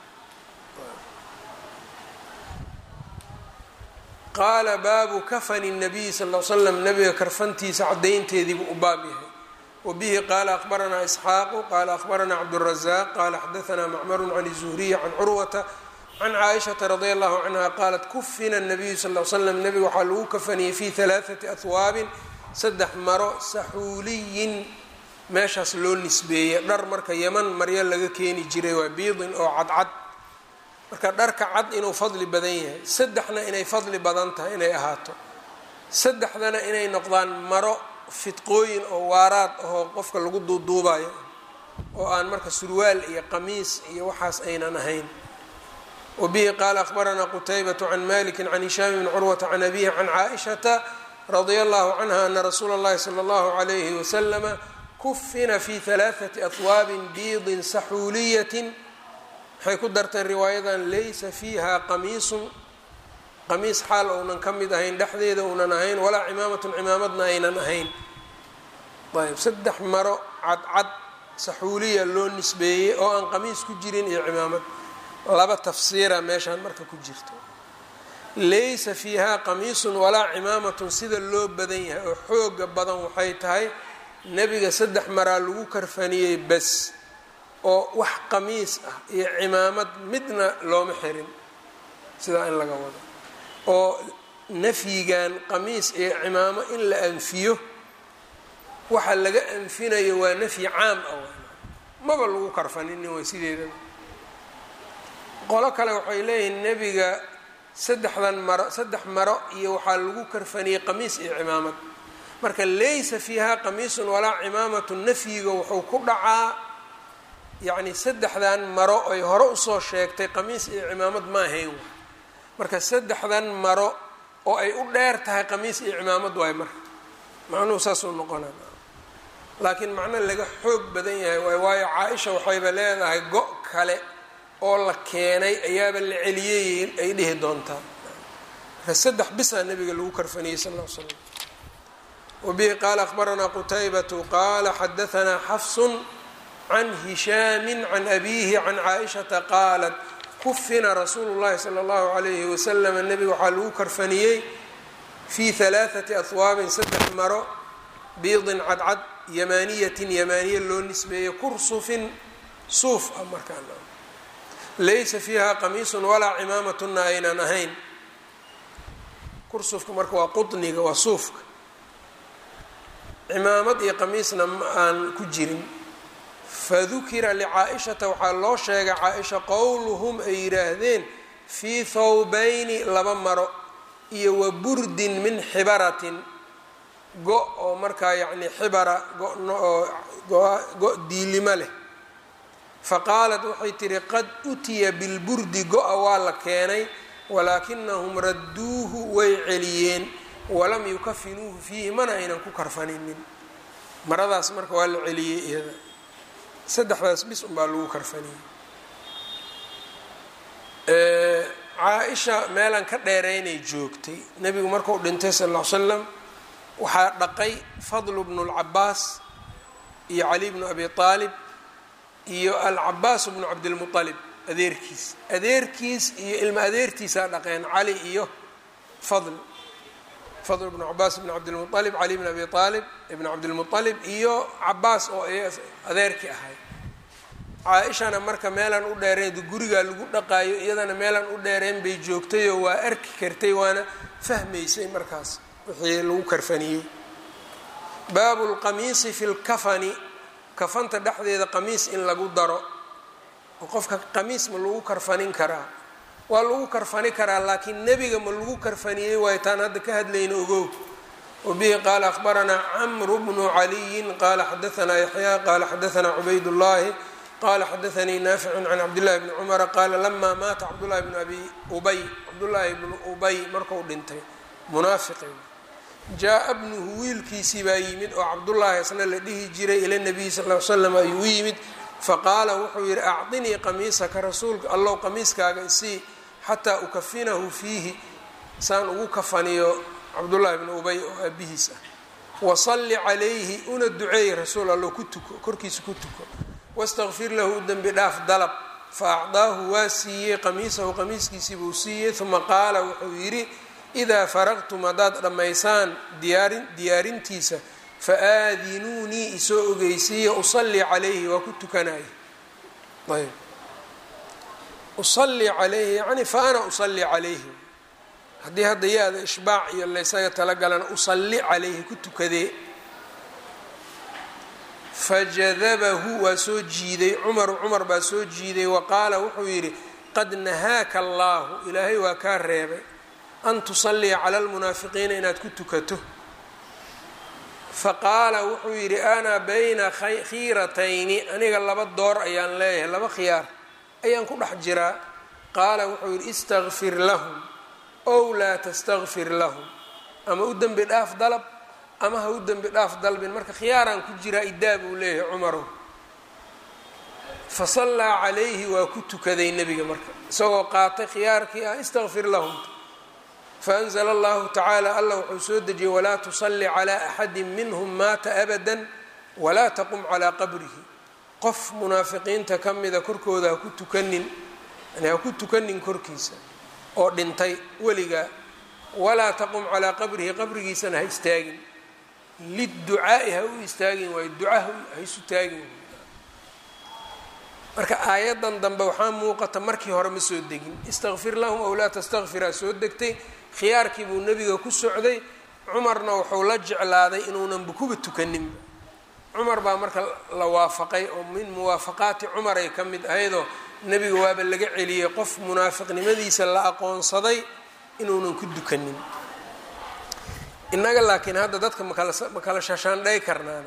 qaala baabu kafani الnabiy sal l slam nabiga karfantiisa cadaynteediibuu u baab yahay wabihi qaala akbaranaa isxaaqu qaala akbaranaa cabdالrazaq qaala xadaanaa macmaru can الzuhriy can curwata can caaishaةa radi allahu canha qaalat kufina الnabiyu sal l slam nabiga waxaa lagu kafaniyey fi ثalaaثati ahwaabin saddex maro saxuuliyin meeshaas loo nisbeeyey dhar marka yaman maryo laga keeni jiray waa biidin oo cadcad marka dharka cad inuu fadli badan yahay saddexna inay fadli badan tahay inay ahaato saddexdana inay noqdaan maro fidqooyin oo waaraad ahoo qofka lagu duuduubayo oo aan marka surwaal iyo qamiis iyo waxaas aynan ahayn wabihi qaala akhbaranaa qutaybatu can maliki can hishaam bni curwata can abihi can caaishata radia allahu canha ana rasuula اllahi salى اllahu alayhi waslama kufina fi halaaثati ahwaabin biidin saxuuliyatin waxay ku darteen riwaayadan laysa fiiha qamiisun qamiis xaal ounan ka mid ahayn dhexdeeda uunan ahayn walaa cimaamatun cimaamadna aynan ahayn ayb saddex maro cadcad saxuuliya loo nisbeeyey oo aan qamiis ku jirin iyo cimaamad laba tafsiira meeshaan marka ku jirto laysa fiiha qamiisun walaa cimaamatun sida loo badan yahay oo xooga badan waxay tahay nebiga saddex maraa lagu karfaniyey bas oo wax qamiis ah iyo cimaamad midna looma xirin sidaa in laga wado oo nafyigan qamiis iyo cimaamo in la anfiyo waxa laga anfinayo waa nafyi caam ah maba lagu karfaninin way sideedaba qolo kale waxay leeyihiin nebiga saddexdan maro saddex maro iyo waxaa lagu karfaniyey qamiis iyo cimaamad marka laysa fiiha qamiisun walaa cimaamatu nafyiga wuxuu ku dhacaa yacni saddexdan maro ay hore usoo sheegtay qamiis iyo cimaamad ma ahayn waay marka saddexdan maro oo ay u dheer tahay qamiis iyo cimaamad waay marka macnuhu saasuu noqonaa laakiin macno laga xoog badan yahay waay waayo caa-isha waxayba leedahay go' kale oo la keenay ayaaba la celiyey ay dhihi doontaa marka saddex bisaa nabiga lagu karfaniyey sal ll l slam wabihi qaala akhbaranaa qutaybatu qaala xadaanaa xafsun can hishaami can abiihi can caaishata qaalat kufina rasuulu llahi sala allahu alayhi wasalam nebiga waxaa lagu karfaniyey fii halaaثati ahwaabin saddex maro biidin cadcad yamaaniyatin yamaaniya loo nisbeeyey kursufin suuf ah markaa laysa fiiha qamiisun walaa cimaamatuna aynan ahayn kursufka marka waa quniga waa suufka cimaamad iyo qamiisna ma aan ku jirin fadukira licaa-ishata waxaa loo sheegay caa-isha qowluhum ay yidhaahdeen fii thawbayni laba maro iyo wa burdin min xibaratin go- oo markaa yacni xibara go-no oo go- diilimo leh faqaalat waxay tihi qad utiya bilburdi go-a waa la keenay walaakinahum radduuhu way celiyeen walam yukafinuuhu fiihi mana aynan ku karfaninin maradaas marka waa la celiyey iyada saddexdaas bis unbaa lagu karfaniyey caa-isha meelaan ka dheereynay joogtay nebigu markuu dhintay sal ll ly slam waxaa dhaqay fadlu bnu lcabaas iyo cali bnu abi aalib iyo alcabaas bnu cabdilmualib adeerkiis adeerkiis iyo ilma adeertiisaa dhaqeen cali iyo fadl fadl bnu cabaas bn cabdilmualib cali bn abi aalib ibn cabdilmualib iyo cabaas oo adeerkii ahay caa-ishana marka meelaan u dheereen gurigaa lagu dhaqaayo iyadana meelaan u dheereen bay joogtayoo waa arki kartay waana fahmaysay markaas wixii lagu karfaniyey baabu lqamiisi fi lkafani kafanta dhexdeeda qamiis in lagu daro oo qofka qamiis ma lagu karfanin karaa waa lagu karfani karaa laakiin nebiga ma lagu karfaniyey waayo taan hadda ka hadlayna ogow wabihi qaala akhbaranaa camru bnu caliyin qaala xadaanaa yaxyaa qaala xadaanaa cubaydullaahi qala xadaanii naaficun can cabdillahi bni cumara qaala lamaa maata cabdullahi bnu abi ubay cabdullaahi bnu ubay marku dhintay munaafiqi jaa-a bnuhu wiilkiisii baa yimid oo cabdullaahi isna la dhihi jiray ila nabiyi sal l slam ayuu u yimid faqaala wuxuu yidhi acdinii qamiisaka rasuulka allow qamiiskaaga isii xataa ukafinahu fiihi saan ugu kafaniyo cabdullaahi bnu ubay oo aabihiis ah wasalli calayhi una duceey rasuul allow ku tuko korkiisa ku tuko wastaqfir lahu u dembi dhaaf dalab fa acdaahu waa siiyey qamiisahu qamiiskiisii buu siiyey uma qaala wuxuu yidhi idaa faraqtum haddaad dhammaysaan diyaarin diyaarintiisa fa aadinuunii isoo ogeysiiya usallii calayhi waa ku tukanaya ayb usallii calayhi yacni fa ana usallii calayhi haddii hadda yaada ishbaac iyo laysaga talagalana usalli calayhi ku tukadee fajadabahu waa soo jiiday cumaru cumar baa soo jiiday wa qaala wuxuu yidhi qad nahaaka allaahu ilaahay waa kaa reebay an tusalliya cala almunaafiqiina inaad ku tukato faqaala wuxuu yidhi ana bayna khiiratayni aniga laba door ayaan leeyahay laba khiyaar ayaan ku dhex jiraa qaala wuxuu yidhi istakfir lahum ow laa tastakfir lahum ama u dembi dhaaf dalab ama ha u dembi dhaaf dalbin marka khiyaaraan ku jiraa idaa buu leeyahay cumarow fa sallaa calayhi waa ku tukaday nebiga marka isagoo qaatay khiyaarkii ah istakfir lahum faanzla allahu tacaala allah wuxuu soo dejiyey walaa tusalli calaa axadi minhum maata abadan walaa taqum calaa qabrihi qof munaafiqiinta ka mida korkooda ha ku tukanin yani ha ku tukanin korkiisa oo dhintay weligaa walaa taqum calaa qabrihi qabrigiisana ha istaagin liducaa'i ha u istaagin waayo duca ha isu taagin marka aayaddan dambe waxaa muuqata markii hore ma soo degin istakfir lahum ow laa tastakfiraa soo degtay khiyaarkii buu nebiga ku socday cumarna wuxuu la jeclaaday inuunanba kuba tukaninba cumar baa marka la waafaqay oo min muwaafaqaati cumar ay ka mid ahaydoo nebiga waaba laga celiyey qof munaafiqnimadiisa la aqoonsaday inuunan ku dukanin innaga laakiin hadda dadka makala ma kala shashaandhay karnaan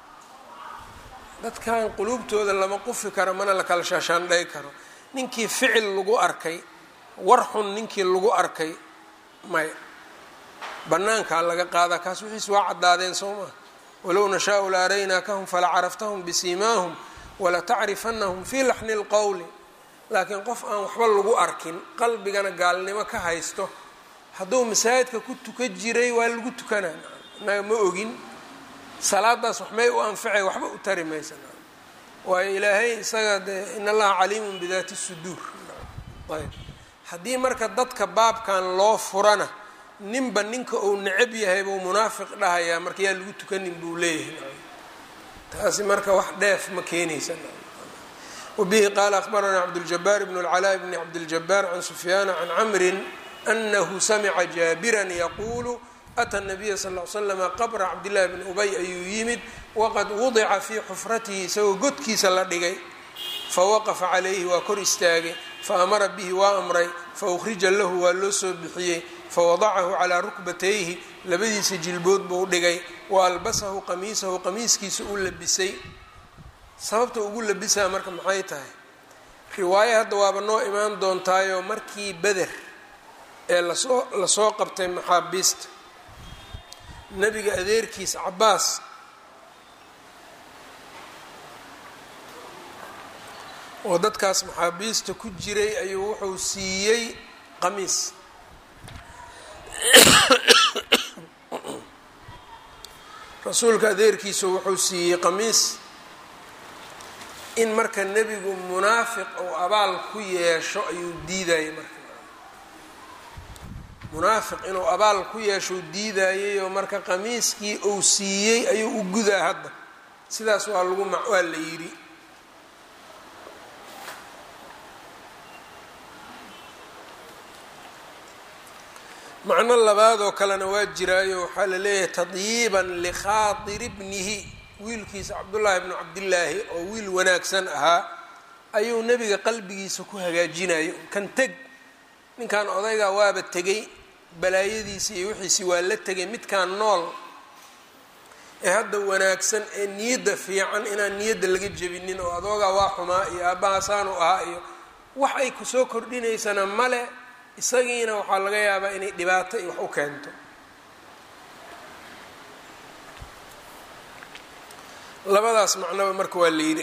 dadkan quluubtooda lama qufi karo mana la kala shashaandhay karo ninkii ficil lagu arkay war xun ninkii lagu arkay may bannaankaa laga qaadaa kaas wixiis waa caddaadeen soo maa walow nashaau la araynaakahum fala caraftahum bisiimaahum wala tacrifanahum fii laxni lqowli laakiin qof aan waxba lagu arkin qalbigana gaalnimo ka haysto hadduu masaajidka ku tuka jiray waa lagu tukanaa innaga ma ogin salaadaas waxmay u anficay waxba u tari maysa waayo ilaahay isaga dee in allaha caliimun bidaati suduur ayb haddii marka dadka baabkan loo furana ninba ninka uu necab yahay buu munaafiq dhahayaa marka yaa lagu tukanin buu leeyahay taasi marka wax dheef ma keenaysa wabihi qaala akhbaranaa cabduljabaar bn اlcalaa bni cabdiljabaar can sufyaana can camrin anahu samica jaabiran yaquulu ata nabiya sal l slama qabra cabdillahi bni ubay ayuu yimid waqad wudica fii xufratihi isagoo godkiisa la dhigay fawaqafa calayhi waa kor istaagay faamara bihi waa amray faukhrija lahu waa loo soo bixiyey fawadacahu calaa rukbatayhi labadiisa jilbood buu dhigay wa albasahu qamiisahu qamiiskiisa u labisay sababta ugu labisaa marka maxay tahay riwaayo hadda waaba noo imaan doontaayoo markii beder ee lasoo lasoo qabtay maxaabiista nebiga adeerkiis cabaas oo dadkaas maxaabiista ku jiray ayuu wuxuu siiyey qamiis rasuulka adeerkiisu wuxuu siiyey qamiis in marka nebigu munaafiq ou abaal ku yeesho ayuu diidayay marka munaafiq inuu abaal ku yeeshou diidayay oo marka qamiiskii uu siiyey ayuu u gudaa hadda sidaas waa lagu waa la yidhi macno labaadoo kalena waa jiraayo waxaa la leeyahay tadyiiban likhaatiri bnihi wiilkiisa cabdullaahi bnu cabdillaahi oo wiil wanaagsan ahaa ayuu nebiga qalbigiisa ku hagaajinayo kan teg ninkan odaygaa waaba tegay balaayadiisii iyo wixiisii waa la tegay midkaan nool ee hadda wanaagsan ee niyadda fiican inaan niyadda laga jebinin oo adoogaa waa xumaa iyo aabbahasaanu ahaa iyo wax ay kusoo kordhinaysana male isagiina waxaa laga yaabaa inay dhibaato iyo wax u keento labadaas macnoba marka waa la yidhi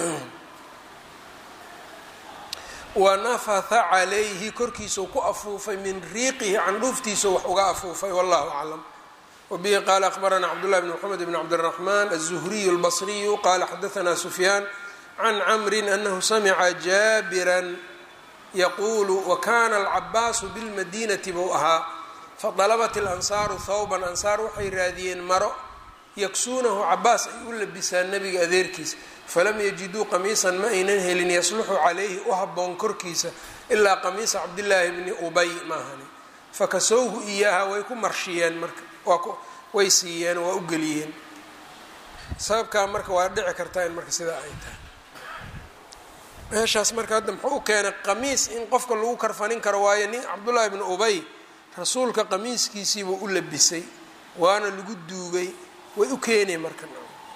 wa nafatha calayhi korkiisau ku afuufay min riiqihi candhuuftiisau wax uga afuufay wallahu aclam wabihi qaala akhbaranaa cabdullahi bn mxamed bn cabdiraxman aلzuhriyu اlbasriyu qala xadaanaa sufyaan can camrin anahu samica jaabiran yaquulu wakana alcabaasu bilmadinati buu ahaa fadalabat ilansaaru thawban ansaar waxay raadiyeen maro yaksuunahu cabaas ay u labisaan nebiga adeerkiisa falam yajiduu qamiisan ma aynan helin yasluxu calayhi u habboon korkiisa ilaa qamiisa cabdillaahi bni ubay maahani fakasowhu iyaaha way ku marshiyeen marka way siiyeen waa u geliyeen sababkaa marka waa dhici kartaa in marka sidaa ay tahay meeshaas marka hadda muxuu u keenay qamiis in qofka lagu karfanin karo waayo nin cabdullaahi bni ubay rasuulka qamiiskiisiibuu u labisay waana lagu duugay way u keenay marka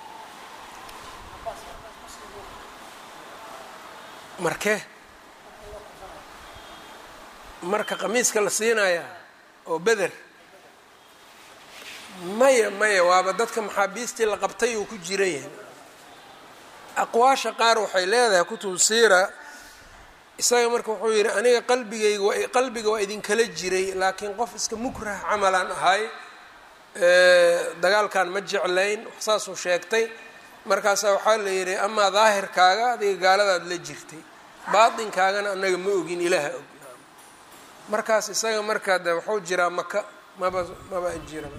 marke marka qamiiska la siinayaa oo beder maya maya waaba dadka maxaabiistii la qabtay uu ku jiran yahay aqwaasha qaar waxay leedahay kutub siira isaga marka wuxuu yidhi aniga qalbigayga waa qalbiga waa idinkala jiray laakiin qof iska mukrah camalaan ahay dagaalkan ma jeclayn wax saasuu sheegtay markaasaa waxaa la yidhi amaa daahirkaaga adiga gaaladaad la jirtay baatinkaagana anaga ma ogin ilaaha og markaas isaga markaa de waxuu jiraa maka maba maba jira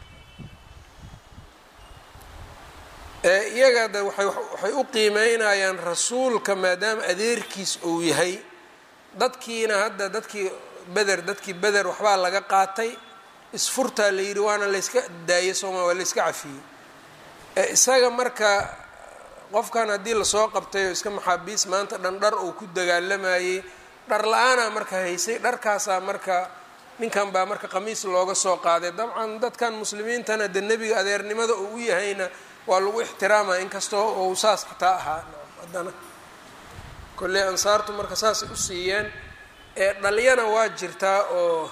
iyaga de waay waxay u qiimeynayaan rasuulka maadaama adeerkiis uu yahay dadkiina hadda dadkii beder dadkii beder waxbaa laga qaatay isfurtaa la yidhi waana layska daayay sooma waa layska cafiyey isaga marka qofkan haddii lasoo qabtay oo iska maxaabiis maanta dhan dhar uu ku dagaalamayey dhar la-aanaa marka haysay dharkaasaa marka ninkan baa marka qamiis looga soo qaaday dabcan dadkan muslimiintana de nebiga adeernimada uu u yahayna waa lagu ixtiraamaya inkastoo uu saas xataa ahaa haddana kolley ansaartu marka saasay u siiyeen ee dhalyana waa jirtaa oo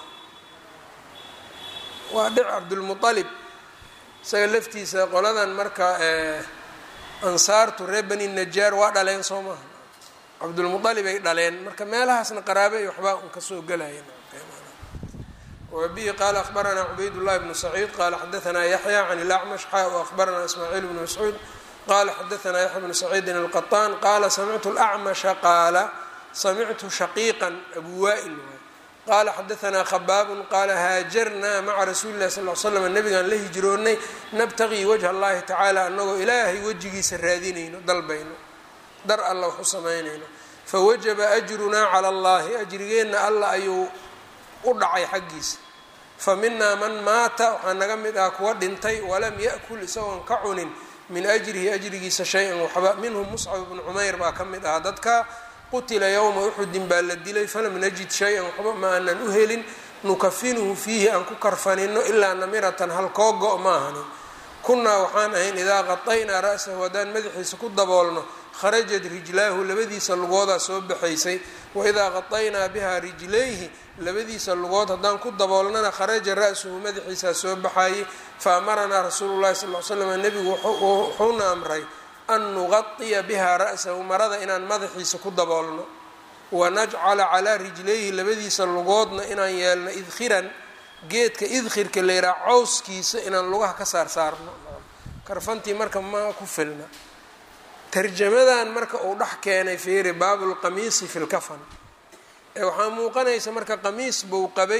waa dhic cabdulmualib isaga laftiisa qoladan marka ansaartu reer bani najaar waa dhaleen soo maaha cabdulmualib ay dhaleen marka meelahaasna qaraabe iyo waxbaa un kasoo gelaya wbihi qala akhbaranaa cubayd llahi bnu saciid qala xadaanaa yaxya can ilacmash xa akhbaranaa ismaaciil bnu mascuud qala xadaanaa yaxya bnu saciidin alqaطaan qala samictu lacmasha qaala samictu shaqiiqan abu wa'il qala xadaanaa khabaabun qala haajarnaa maca rasuuli lahi sal l slam nabigaan la hijroonnay nabtaqii wajha allahi tacaala anagoo ilaahay wejigiisa raadinayno dalbayno dar alla wax u samaynayno fawajaba ajrunaa cala allahi ajrigeenna alla ayuu u dhacay xaggiisa fa minaa man maata waxaa naga mid ah kuwa dhintay walam yakul isagoon ka cunin min ajrihi ajrigiisa shay-an waxba minhum muscab bnu cumayr baa ka mid ahaa dadka qutila yowma uxudin baa la dilay falam najid shay-an waxba ma aanan u helin nukafinuhu fiihi aan ku karfanino ilaa namiratan halkoo go- ma ahani kunnaa waxaan ahayn idaa qadaynaa ra'sahu haddaan madaxiisa ku daboolno kharajat rijlaahu labadiisa lugoodaa soo baxaysay waidaa qadaynaa bihaa rijlayhi labadiisa lugood haddaan ku daboolnana kharaja ra-suhu madaxiisaa soo baxayay fa amaranaa rasuulu llahi sal l slam nebigu wuxuuna amray an nuqadiya bihaa ra'sahu marada inaan madaxiisa ku daboolno wanajcala calaa rijlayhi labadiisa lugoodna inaan yeelno idkhiran geedka idkhirka layidhaha cawskiisa inaan lugaha ka saar saarno karfantii marka ma ku filna tarjamadan marka uu dhex keenay fiiri baabulqamiisi fi lkafan ee waxaa muuqanaysa marka qamiis buu qabay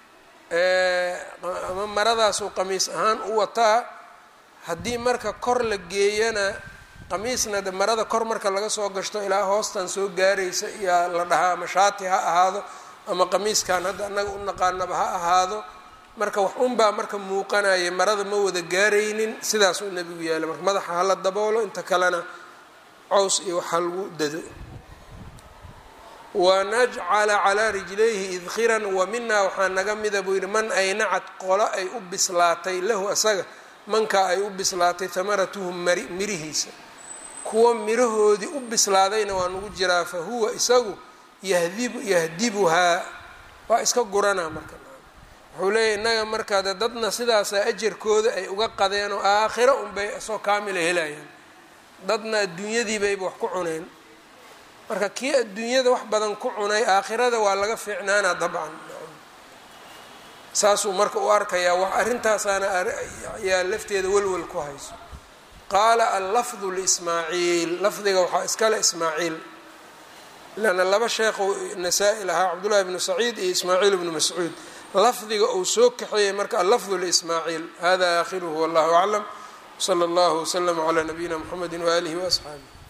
ama maradaasuu qamiis ahaan u wataa haddii marka kor la geeyana qamiisna de marada kor marka laga soo gashto ilaa hoostan soo gaaraysa iyaa la dhahaa ama shaati ha ahaado ama qamiiskan hadda annaga u naqaanaba ha ahaado marka wax unbaa marka muuqanaya marada ma wada gaaraynin sidaasuu nebigu yaala marka madaxa hala daboolo inta kalena cows iyo waxa lagu dado wanajcala calaa rijlayhi idkiran wa minaa waxaa naga mida buu yidhi man aynacad qolo ay u bislaatay lahu asaga mankaa ay u bislaatay hamaratuhu mari mirihiisa kuwa mirahoodii u bislaadayna waa nagu jiraa fa huwa isagu yahdibu yahdibuhaa waa iska guranaa marka wuxuu leeyahy innaga markaa de dadna sidaasa ajarkooda ay uga qadeen oo aakhiro unbay isoo kaamila helayaan dadna adduunyadiibayba wax ku cuneen marka kii adduunyada wax badan ku cunay aakhirada waa laga fiicnaanaa dabcan saasuu marka u arkayaa wax arrintaasaana ayaa lafteeda welwel ku hayso qaala allafdu lismaaciil lafdiga waxaa iskale ismaaciil leanna laba sheekhu nasaa-i lahaa cabdullahi bnu saciid iyo ismaaciil bnu mascuud lafdiga uu soo kaxeeyey marka allafdu lismaaciil hada aakhiruhu wallahu aclam wsala allahu waslama calaa nabiyina mxamedi waaalihi waasxaabih